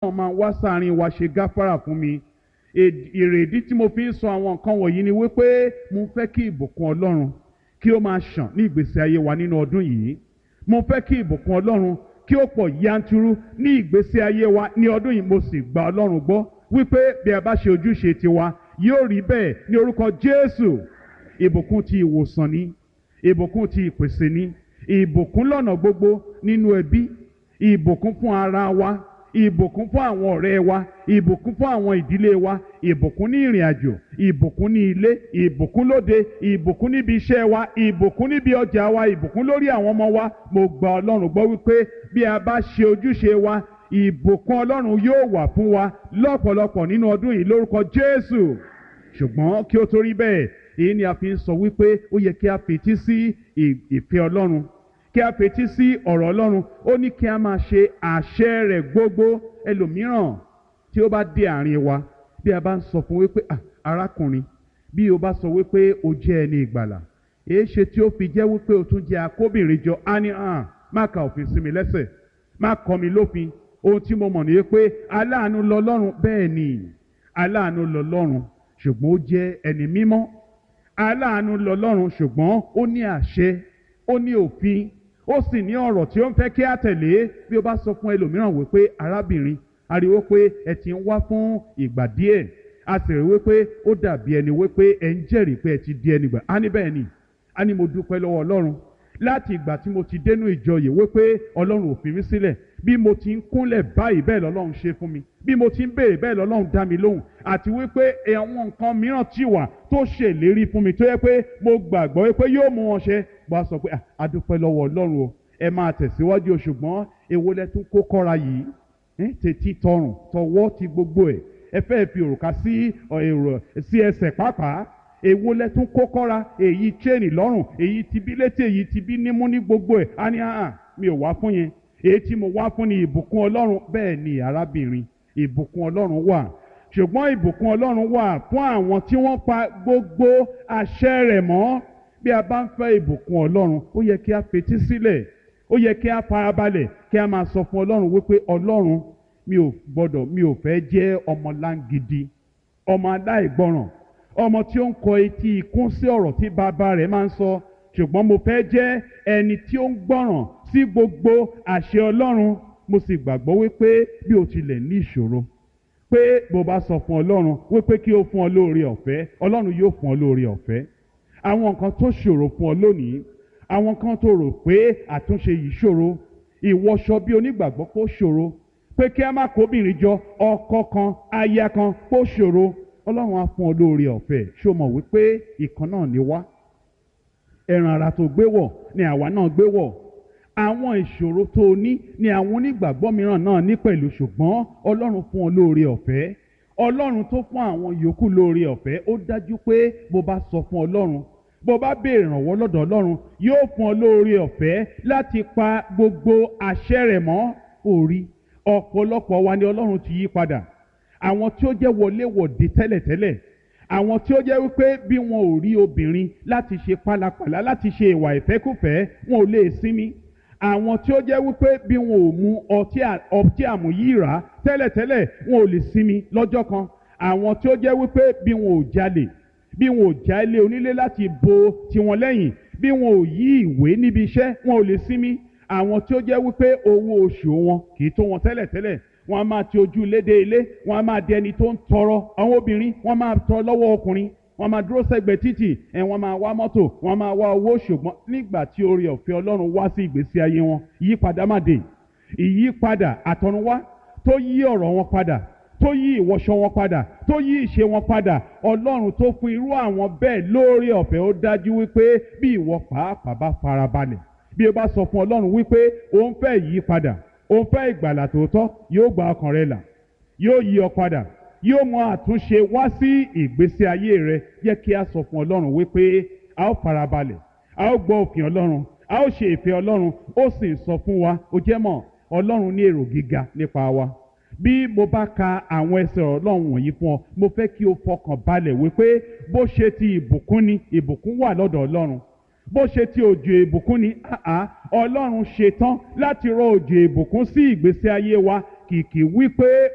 wọ́n máa wá sáàrin wa ṣe gáfárà fún mi ìrèdí tí mo fi ń sọ àwọn nǹkan wọ̀nyí ni wípé mo fẹ́ kí ìbùkún ọlọ́run kí ó máa ṣàn ní ìgbésí ayé wa nínú ọdún yìí mo fẹ́ kí ìbùkún ọlọ́run kí ó pọ̀ yanturu ní ìgbésí ayé wa ní ọdún yìí mo sì gba ọlọ́run gbọ́ wípé bí a bá ṣe ojúṣe tiwa yóò rí bẹ́ẹ̀ ní orúkọ jésù ìbùkún ti ìwòsàn ni ìbùkún ti ìpèsè ni ìbùkún lọ́nà gbogbo nínú ẹbí ìbùkún fún ara wa ìbùkún fún àwọn ọ̀rẹ́ wa ìbùkún fún àwọn ìdílé wa ìbùkún ní ìrìn àjò ìbùkún ní ilé ìbùkún lóde ìbùkún níbi iṣẹ́ wa ìbùkún níbi ọjà wa ìbùkún lórí àwọn ọmọ wa mo gba ọlọ́run gbọ́ wípé bí a bá ṣe ojúṣe wa ìbùkún ọlọ́run yóò wà fún wa lọ́pọ̀lọpọ̀ nínú ọdún yìí lórúkọ jésù ṣùgbọ́n kí ó tó rí bẹ́ẹ̀ èyí ni a fi ń sọ wípé ó yẹ kí a fetí sí ìfẹ́ ọlọ́run kí a fetí sí ọ̀rọ̀ ọlọ́run ó ní kí a máa ṣe àṣẹ rẹ̀ gbogbo ẹlòmíràn tí ó bá dé àárín wa bí a bá ń sọ fún wípé arákùnrin bí o bá sọ wípé o jẹ́ ẹni ìgbàlà èé ṣe tí ó fi jẹ́ wípé o tún jẹ́ akóbìnrin jọ á ní hàn má ka òfin sí mi lẹ́sẹ̀ má kọ́ mi lófin ohun tí mo mọ̀ ní pé aláàánú lọ́lọ́run bẹ́ẹ̀ ni aláàánú lọ́lọ́run ṣùgbọ́n ó jẹ́ ẹni mímọ́ aláàánú lọ́lọ́run ṣùgbọ́n ó ní àṣẹ ó ní òfin ó sì ní ọ̀rọ̀ tí ó ń fẹ́ kí á tẹ̀lé bí ó bá sọ fún ẹlòmíràn wípé arábìnrin ariwo pé ẹ ti ń wá fún ìgbà díẹ̀ a sì rí wípé ó dàbí ẹni wípé ẹ ń jẹ́rìí pé ẹ ti di ẹni gbà á ní bẹ́ẹ̀ ni á ní mo dúpẹ́ lọ́wọ́ ọlọ́run láti ìgbà tí mo ti dénú ìjọ yìí wípé ọlọ́run ò fi mí sílẹ̀ bí mo ti ń kúnlẹ̀ báyìí bẹ́ẹ̀ lọ́lọ́run ṣe fún mi bí mo ti ń béèrè bẹ́ẹ̀ lọ́lọ́run dá mi lóhùn àti wípé àwọn nǹkan mìíràn ti wà tó ṣèlérí fún mi tó yẹ pé mo gbàgbọ́ wípé yóò mú wọn ṣe bá a sọ pé a dúpẹ́ lọ́wọ́ ọlọ́run o ẹ máa tẹ̀síwájú o ṣùgbọ́n èwo lẹ tún kó kọ́ra yìí tètè tọrùn tọwọ́ ti gbogbo ẹ̀ ẹ fẹ́ fi òrùka sí èrò sí ẹsẹ̀ pàápàá èwo lẹ tún kó kọ́ra èyí chain lọ́rùn èyí ti bí létí èyí ti bí nímú ní gbogbo ẹ̀ á ní àhàn mi ò wá fún yẹn èyí tí mo wá fún ni ìbùkún ọlọ́run bẹ́ẹ̀ ni arábìnrin ìbùkún ọlọ́run wà ṣùgbọ́n ìbùkún ọlọ́run wà fún àwọn tí wọ́n pa gbogbo àṣẹ rẹ̀ mọ́ bí a bá ń fẹ́ ìbùkún ọlọ́run ó yẹ kí a fetí sílẹ̀ ó yẹ kí a farabalẹ̀ kí a máa sọ fún ọlọ́run wípé ọlọ́run mi ò gbọ́dọ̀ mi ò fẹ́ jẹ́ ọmọ láǹgidi ọmọ aláìgbọràn ọmọ tí ó ń kọ etí ikún sí ọ̀rọ̀ tí bàbá rẹ̀ máa ń sọ ṣùgbọ́n mo fẹ́ jẹ́ ẹni tí ó ń gbọ́ràn sí gbogbo àṣẹ ọlọ́run mo sì gbàgbọ́ wípé bí o tilẹ̀ ní ìṣòro pé bó bá sọ fún ọlọ́run wípé kí ó fún ọ lóore ọ̀fẹ́ ọlọ́run yóò fún ọ lóore ọ̀fẹ́ àwọn nǹkan tó ṣòro fún ọ lónìí àwọn kan tó rò pé àtúnṣe yìí ṣòro ìwọṣọ bí onígbàgbọ́ kó ṣòro pé kí a má kóbìnrin jọ ọkọ kan aya kan kó ṣòro ọlọ́run á fún ọ lóore ọ̀fẹ́ ṣó mọ̀ wípé ìkan náà ni wá ẹran ara tó gbé wọ̀ ni àwa náà gbé wọ̀ àwọn ìṣòro tó o ní ni àwọn onígbàgbọ́ mìíràn náà ní pẹ̀lú ṣùgbọ́n ọlọ́run fún ọ lóore ọ̀fẹ́ ọlọ́run tó fún àwọn yòókù lóore ọ̀fẹ́ ó dájú pé bó bá sọ fún ọlọ́run bó bá béèrè ìrànwọ́ lọ́dọ̀ ọlọ́run yóò fún ọ lóore ọ̀fẹ́ láti pa gbogbo àṣẹ rẹ̀ mọ́ orí ọ̀pọ̀lọpọ̀ wa ni ọlọ́run ti yí padà àwọn tí ó jẹ́ wọléwọ̀de tẹ́lẹ̀tẹ́lẹ̀ àwọn tí ó jẹ́ wípé bí wọn ò rí obìnrin láti ṣe pálapàla láti ṣe ìwà ìfẹ́kùfẹ́ wọn ò lè sinmi àwọn tí ó jẹ́ wípé bí wọn ò mu ọtí àmúyíra tẹ́lẹ̀tẹ́lẹ̀ wọn ò lè sinmi lọ́jọ́ kan àwọn tí ó jẹ́ wípé bí wọn ò jalè bí wọn ò já ilé onílé láti bo tiwọn lẹ́yìn bí wọn ò yí ìwé níbi iṣẹ́ wọn ò lè sinmi àwọn tí ó jẹ́ wípé owó oṣù wọn kì í tó wọn tẹ́lẹ̀tẹ́lẹ̀ wọn a máa ti ojú lédè ilé wọn a máa di ẹni tó ń tọrọ àwọn obìnrin wọn máa tọrọ lọ́wọ́ ọkùnrin wọn máa dúró sẹ́gbẹ̀ẹ́ títì ẹ wọn máa wá mọ́tò wọn máa wá owó ṣùgbọ́n nígbà tí oore ọ̀fẹ́ Ọlọ́run wá sí ìgbésí ayé wọn ìyípadà má dé ìyípadà àtọ̀runwá tó yí ọ̀rọ̀ wọn padà tó yí ìwọṣọ wọn padà tó yí ìṣe wọn padà Ọlọ́run tó fún irú àwọn bẹ́ẹ̀ lóore ọ̀fẹ́ ó dájú wípé bí ìwọ pàápàá bá farabalẹ̀ bí o bá sọ fún Ọlọ́run wípé òun fẹ́ yí padà òun fẹ́ ìgbàlà tòótọ́ yóò gba ọkàn rẹ là yóò yí ọ padà yóò mú àtúnṣe wá sí ìgbésí ayé rẹ jẹ́ kí a sọ fún Ọlọ́run wípé a ó farabalẹ̀ a ó gbọ́ òfin Ọlọ́run a ó ṣe ìfẹ́ Ọlọ́run ó sì sọ fún wa ó jẹ́ mọ̀ Ọlọ́run ní èrò gíga nípa wa bí mo bá ka àwọn ẹsẹ̀ Ọlọ́run wọ̀nyí fún ọ mo fẹ́ kí o fọkàn balẹ̀ wípé bó ṣe ti ìbùkún ni ìbùkún wà lọ́dọ̀ Ọlọ́run bó ṣe ti òjò ìbùkún ni àá Ọlọ́run ṣetán láti rọ òjò ìbùkún sí ìgbésí ayé wa kìkì wípé